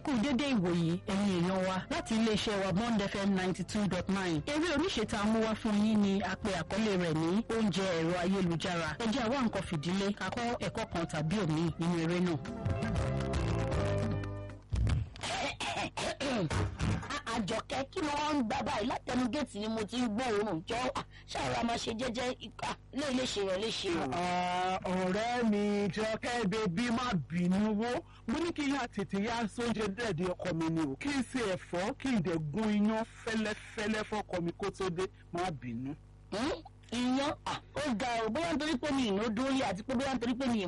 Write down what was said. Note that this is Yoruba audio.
kú dédé ìwòyí ẹ̀yin èèyàn wa láti iléeṣẹ́ wa bond fm ninety two dot nine eré oníṣe tá a mú wá fún yín ni a pe àkọlé rẹ̀ ní oúnjẹ ẹ̀rọ ayélujára ẹ jẹ́ àwa nǹkan fìdílé kakọ́ ẹ̀kọ́ kan tàbí òmíì nínú eré náà. àjọkẹ́ kí ló wọ́n ń gbá báyìí látẹnu géètì ni mo ti ń gbọ́ òórùn jọ ṣàrà máa ṣe jẹ́jẹ́ ìka lè lè ṣe yàn lè ṣe o. ọ̀rẹ́ mi jọkẹ́ bèbí má bínú wo mo ní kí n yá tètè yá sóúnjẹ dẹ́ẹ̀dẹ́ ọkọ mi ni o kí n ṣe ẹ̀fọ́ kí n dẹ̀ gún iyán fẹ́lẹ́fẹ́lẹ́ fọ́kọ mi kó tó dé má bínú. iyán ó ga ọ bóyá nítorí pé mi ìná dórí àti pé bóyá nítorí pé mi ì